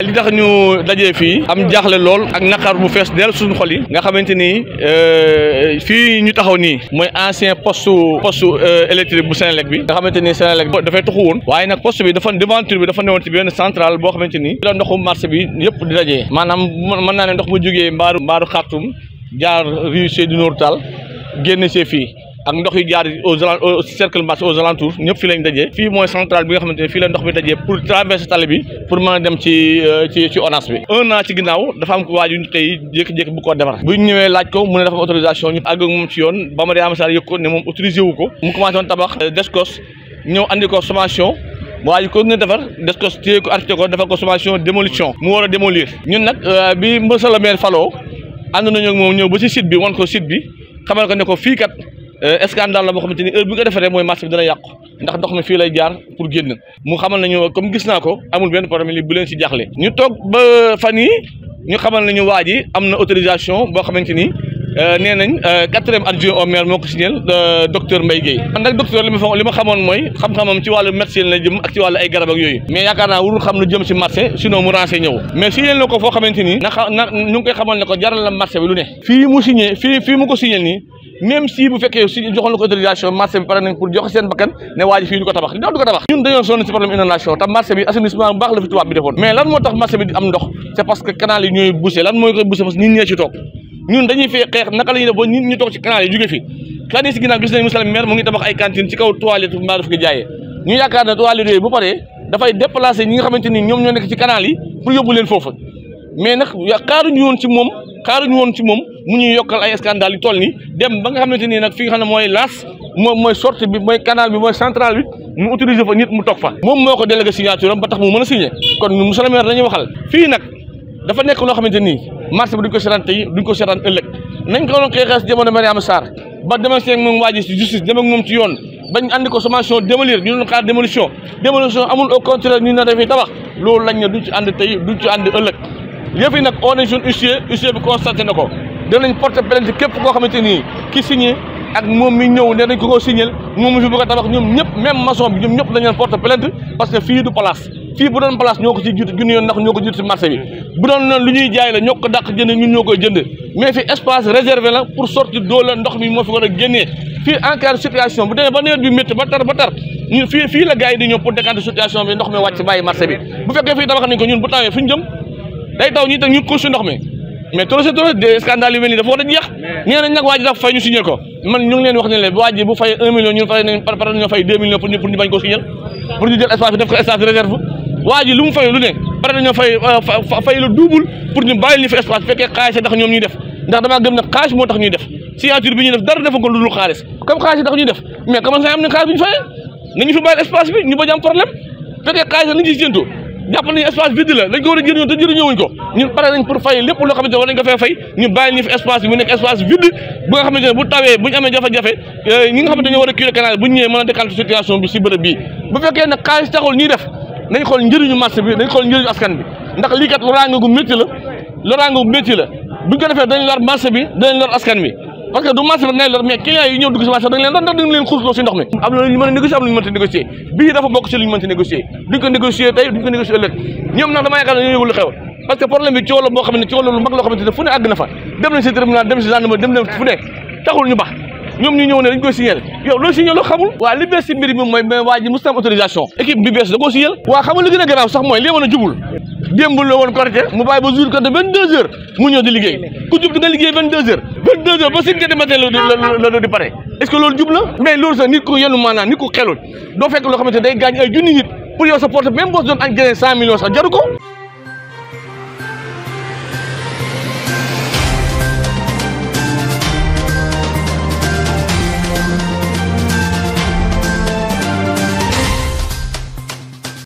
li tax ñu dajee fii am jaaxle lool ak naqar bu fees dell suñu xol yi nga xamante ni fii ñu taxaw nii mooy ancien poste poste électrique bu Sénélec bi nga xamante ni Sénélec dafay taxu woon waaye nag poste bi dafa devanture bi dafa newoon ci benn centrale boo xamante ni la ndoxu marché bi yëpp di dajee maanaam mën naa ne ndox mu jógee mbaaru mbaaru xartum jaar rue Seydou Nourou Tall génn see fii ak ndox yi jaar aux au cercle marché aux alentours ñëpp fii lañ dajee fii mooy centrale bi nga xamante ne fii la ndox bi dajee pour traverser tali bi pour mën a dem ci ci ci ONAS bi un an ci ginnaaw dafa am ko waaju ñu tey jékki-jékki bu ko defar bu ñu ñëwee laaj ko mu ne dafa am autorisation ñu àgg ak moom ci yoon ba Mariama Sarr yëg ko ne moom autorisé wu ko mu commencé woon tabax descos ñëw andi ko sommation waaye ko ne defar descos téye ko arrêté ko defar ko sommation démolition mu war a démolir ñun nag bi monsieur le maire faloo ànd nañu ak moom ñëw ba ci site bi wan ko site bi xamal ko ne ko fii kat scandale la boo xamante ni heure bi nga defaree mooy marché bi dana yàqu ndax ndox mi fii lay jaar pour génn mu xamal nañu comme gis naa ko amul benn problème li bu leen si jaaxle ñu toog ba fan yi ñu xamal nañu waa ji am na autorisation boo xamante ni nee nañ quatrième adjoint au maire moo ko signé docteur Mbaye Guèye man nag docteur li ma fa li ma xamoon mooy xam-xamam ci wàllu médecine la jëm ak ci wàllu ay garab ak yooyu mais yaakaar naa warul xam lu jëm si marché sinon mu renseigné ñëw mais signé na ko foo xamante ni na na ñu ngi koy xamal ne ko jaral la marché bi lu ne fii mu signé fii fii mu ko signé nii même si bu fekkee si joxoon la ko autorisation marché bi pare nañ pour joxe seen bakkan ne waa ji fii du ko tabax ndax du ko tabax ñun dañoo sonn si problème inondation te marché bi assainissement bu baax la fi tubaab bi defoon mais lan moo tax marché bi di am ndox c'est parce que canal yi ñooy bouché lan mooy koy bouché parce que nit ñee ci toog ñun dañuy fee xeex naka la ñuy def ba nit ñu toog ci canal yi jóge fi kan yi si ginnaaw gis nañ monsieur le maire mu ngi tabax ay cantine ci kaw toilette mbaa daf ko jaayee ñu yaakaar ne toilette yooyu bu paree dafay déplacer ñi nga xamante ni ñoom ñoo nekk ci canal yi pour yóbbu leen foofu mais nag xaaruñu woon ci moom xaaruñu woon ci moom mu ñuy yokkal ay scandale yu toll ni dem ba nga xamante ni nag fi nga xam ne mooy las moom mooy sortie bi mooy canal bi mooy centrale bi mu utiliser fa nit mu toog fa moom moo ko délégué signature am ba tax mu mën a signé kon ñu monsieur le maire dañuy waxal fii nag dafa nekk loo xamante nii marché bi duñ ko seetaan tey duñ ko seetaan ëllëg nañ ko doon xeexee si jamono Mariama Sarr ba demal seen moom waa ji si justice dem ak moom ci yoon bañ andi ko sommation démolir ñu doon xaar démolition démolition amul au contraire ñu ne dafay tabax loolu lañ ne duñ ci ànd tey duñ ci ànd ëllëg yëf yi nag on est jeune huissier huissier bi constaté na ko danañ porter plainte képp koo xamante nii ki signé ak moom mi ñëw ne dañ ko koo signé moom mi fi bëgg a tabax ñoom ñëpp même maçon bi ñoom ñëpp dañ leen porter plainte parce que fii du place fii bu doon place ñoo ko ci jiitu junni yoon ndax ñoo ko jiitu si marché bi bu doon noonu lu ñuy jaay la ñoo ko dàq jënd ñun ñoo koy jënd mais fi espace réservé la pour sortir d'eau la ndox mi moo fi war a génnee fii en cas de situation bu demee ba nawet bi métti ba tar ba tar ñun fii fii la gars yi di ñëw pour décanter situation bi ndox mi wàcc bàyyi marché bi bu fekkee fii tabax nañ ko ñun bu tawee fu ñu jëm day taw ñi tam ñu ko si ndox mi mais trop c'est trop des scandales yu mel nii dafa war a jeex nee nañ nag waa ji dafa fay ñu signé ko man ñu ngi leen wax ne leen waa ji bu fay un million ñun fay nañ pare nañoo fay deux millions pour ñu pour ñu bañ koo signé pour ñu jël espace bi def ko espace réserve waa ji lu mu fay lu ne pare nañoo fay fay lu double pour ñu bàyyi li fi espace fekkee xaalis tax ñoom ñuy def ndax damaa gëm ne xaalis moo tax ñuy def signature bi ñuy def dara defa ko lu dul xaalis comme xaalis tax ñuy def mais comment ça am na xaalis bi ñu fayee nañu fi bàyyi espace bi ñu bañ am problème fekkee xaalis lañ ci séentu jàpp nañu espace vide la dañ ko war a jëriñoo te jëriñoowuñ ko ñun pare nañ pour fay lépp loo xamante ne war nañ ko fee fay ñu bàyyi ñu fi espace bi mu nekk espace vide bu nga xamante ne bu tawee bu ñu amee jafe-jafe ñi nga xamante ne ñoo war a curé canal bu ñu ñëwee mën a décanter situation bi si bërëb bii bu fekkee nag xaalis taxul ñuy def nañ xool njëriñu marché bi nañ xool njëriñu askan bi ndax lii kat loraange gu métti la loraange gu métti la buñ ko defee dañ lor marché bi dañ lor askan bi parce que du marché bi ngay lor mais clients yi ñëw dugg si marché dañ leen lor ndax dañ leen xuusloo si ndox mi am na lu ñu mën a négocier am na lu ñu mënta négocier bii dafa bokk si lu ñu mënta négocier duñ ko négocier tey duñ ko négocier ëllëg ñoom nag dama yaakaar ne ñoo yëgul lu xew parce que problème bi coow la boo xam ne coow la lu mag loo xamante ne fu ne àgg na fa dem nañ si tribunal dem si gendarmerie dem nañ fu ne taxul ñu bax ñoom ñu ñëw ne dañ koy signé yow loolu signé loo xamul waa li bees si mbir mi mooy mais waa ji mosut am autorisation équipe bi bees da koo signé waa xamul li gën a garaaw sax mooy lii mën a jubul démb la woon Korité mu bàyyi ba jour Korité vingt deux heures mu ñëw di liggéey ku jub di nga liggéey vingt deux heures vingt deux heures ba cinq heures du matin la la di pare est ce que loolu jub la mais loolu sax nit ku yenu maanaam nit ku xelul doo fekk loo xamante day gaañ ay junni nit pour yow sa porte même boo doon añ jëlee cent millions sax jaru ko